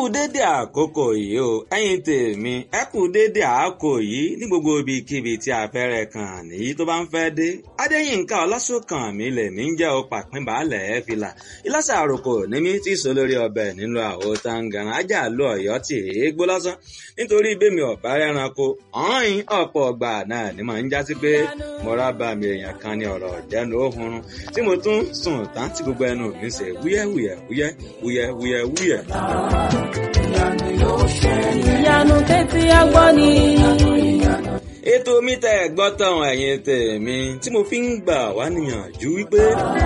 dédé àkókò yìí o ẹ̀yin tèmi ẹ kú dédé àkókò yìí ní gbogbo ibikíbi tí afẹ́rẹ́ kan nìyí tó bá ń fẹ́ dé adéyínká ọlásùnkàn mi lèmi ń jẹ́ o pàpín baálẹ̀ ẹ̀ fìlà ìlàsà àròkò ní mi tí sọ lórí ọbẹ̀ nínú àwo tangaran ajá lu ọ̀yọ́ tì í gbó lásán nítorí bẹ́mi ọ̀bá rẹranko ọ̀hìn ọ̀pọ̀ ọgbà náà ni màá ń jásí pé mo rábà mi èèyàn kan ní ọ̀rọ̀ ìjẹnu òhun tí mo tún sùn tán tí gbogbo ẹnu mi ṣe wúyẹ́wúyẹ́ wúyẹ́ wúyẹ́ wúyẹ́ wúyẹ́. ìyanu tẹ́tí agbọ́ ni. ètò mi tẹ́ ẹ gbọ́ tán ẹ̀yin tèmi tí mo fi ń gbà wá níyànjú wípé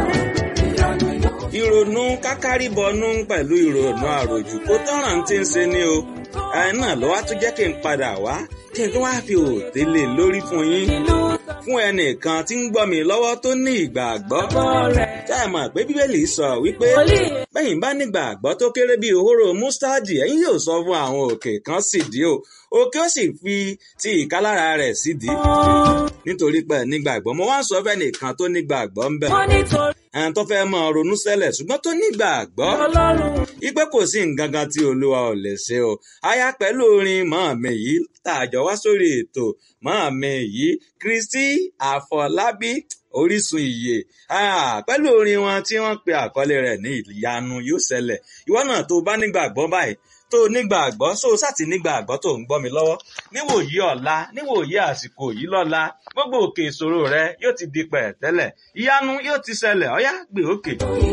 ìrònú kákárìbọnú pẹ̀lú ìrònú àròjù kó tọ́ràn tí ń ṣe ni o ẹ náà ló wá tún jẹ́ kí n padà wá kí n tó wá fi òòtẹ́ lè lórí fún yín fún ẹnìkan tí ń gbọ́ mi lọ́wọ́ tó ní ìgbàgbọ́ tá ẹ mọ̀ pé bíbélì sọ wípé bẹ́yìn bá nígbàgbọ́ tó kéré bíi òhóró mustadi ẹ̀yin yóò sọ fún àwọn òkè kan sídìí o òkè ó sì fi ti ìkálára rẹ̀ sídìí nítorí pé nígbàgbọ́ mo wá ń sọ fẹ́ nìkan tó nígbàgbọ́ ń bẹ̀ wọ́n nítorí ẹn tó fẹ́ mọ ronú sẹ́lẹ̀ ṣùgbọ́n tó nígbàgbọ́ ọlọ́run. ipe kò sí nǹkan kan tí olúwa ò lè ṣe o aya pẹ̀lú orin màámi yìí tààjọ wá sórí ètò màámi yìí kristi àfọlábí orísun ìyè Ah, pẹ̀lú orin wọn tí wọ́n pe àkọlé rẹ̀ ní ìyanu yóò ṣẹlẹ̀ ìwọ náà tó bá nígbàgbọ́ báyìí tó nígbàgbọ́ so sátì nígbàgbọ́ tó ń gbọ́ mi lọ́wọ́ níwòyí ọ̀la níwòyí àsìkò yìí lọ́la gbogbo òkè ìṣòro rẹ yóò ti di pẹ̀tẹ́lẹ̀ ìyanu yóò ti ṣẹlẹ̀ ọ̀yá gbé òkè.